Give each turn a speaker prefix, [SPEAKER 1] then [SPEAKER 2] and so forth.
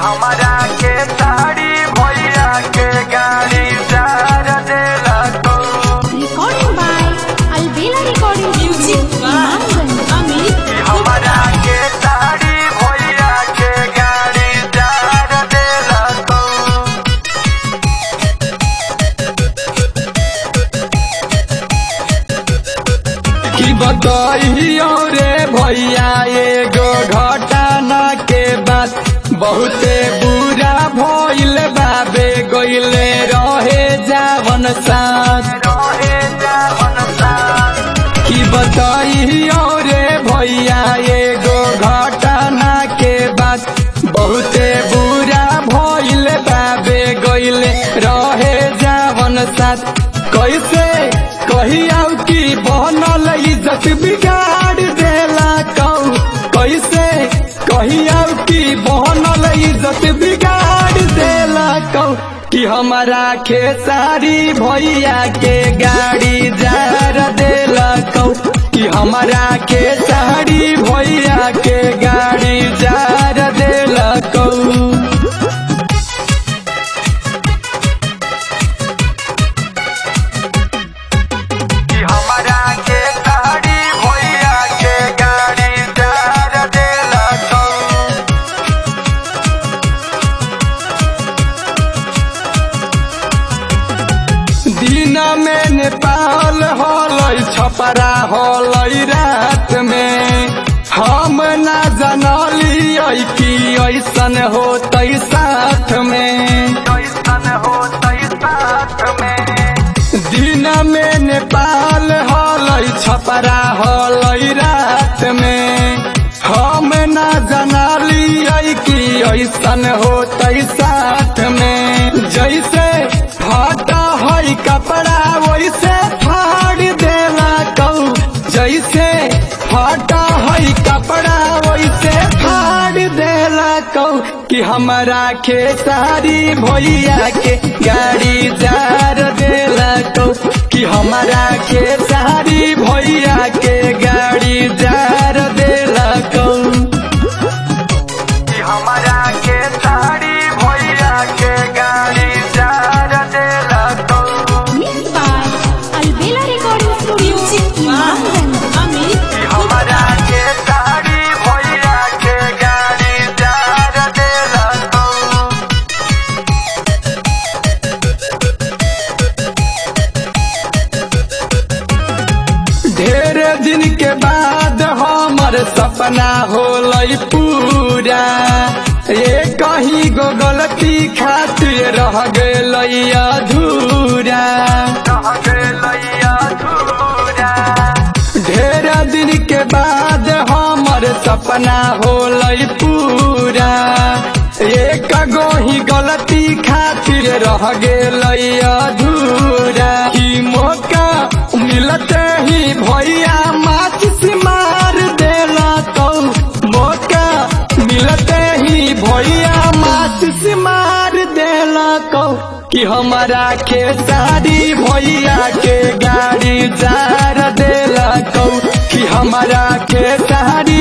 [SPEAKER 1] हमरा के साड़ी भैया के गाड़ी जार देला तो
[SPEAKER 2] Recording by Albela Recording
[SPEAKER 3] Music by
[SPEAKER 2] Imamganj.
[SPEAKER 3] Amit
[SPEAKER 1] हमरा के साड़ी भैया के गाड़ी जार देला तो
[SPEAKER 4] की बताइयो रे भैया एगो घटना के बात बहुते बुरा भइल बाबे गइले रहे जावन साथ
[SPEAKER 1] रहे जावन साथ
[SPEAKER 4] की बताइयो रे भैया एगो घटना के बात बहुते बुरा भइल बाबे गइले रहे जावन साथ कैसे कहिया की बनल इज्जत बिगाड़ देला कौ कैसे कहिया की बनल इज्जत बिगाड़ देला कौ कि हमारा खेसारी भैया के गाड़ी जार देला कौ कि हमारा खेसारी भैया के गाड़ी जार देला कौ
[SPEAKER 1] कि हमरा के साड़ी भैया के गाड़ी जार देला तो
[SPEAKER 4] दिन में नेपाल होलै छपरा होलै रात में हम ना जनलियै कि ऐसन होतै साथ में
[SPEAKER 1] कैसन होतै साथ में
[SPEAKER 4] दिन में नेपाल होलै छपरा होलै रात में हम ना जनलियै कि ऐसन होतै साथ में जैसे फाटा है कपड़ा वैसे फाड़ देला कौ जैसे फाटा है कपड़ा वैसे फाड़ देला कौ कि हमारा खेसारी भैया के गाड़ी जार देला कौ कि हमारा खेसारी भैया के गाड़ी जार देला कौ
[SPEAKER 1] कि हमरा के साड़ी भैया के गाड़ी जार देला तो
[SPEAKER 2] Mixed by Albela Recording Studio
[SPEAKER 3] Music by
[SPEAKER 2] Imamganj.
[SPEAKER 3] Amit
[SPEAKER 1] कि हमरा के साड़ी भैया के गाड़ी जार देला तो
[SPEAKER 4] ढेर दिन के बाद हमर सपना होलै पूरा ये कहीं गो गलती खातिर रह गेलै अधूरा
[SPEAKER 1] रह गेलैया धूरा
[SPEAKER 4] ढेर दिन के बाद हमर सपना होलै पूरा एक गोही गलती खातिर रह गेलै अधूरा ई मौका मिलते ही भैया माचिस मार देला तो मौका मिलते ही भैया माचिस मार देला कौ कि हमारा खेसारी भैया के गाड़ी जार देला कौ कि हमारा खेसारी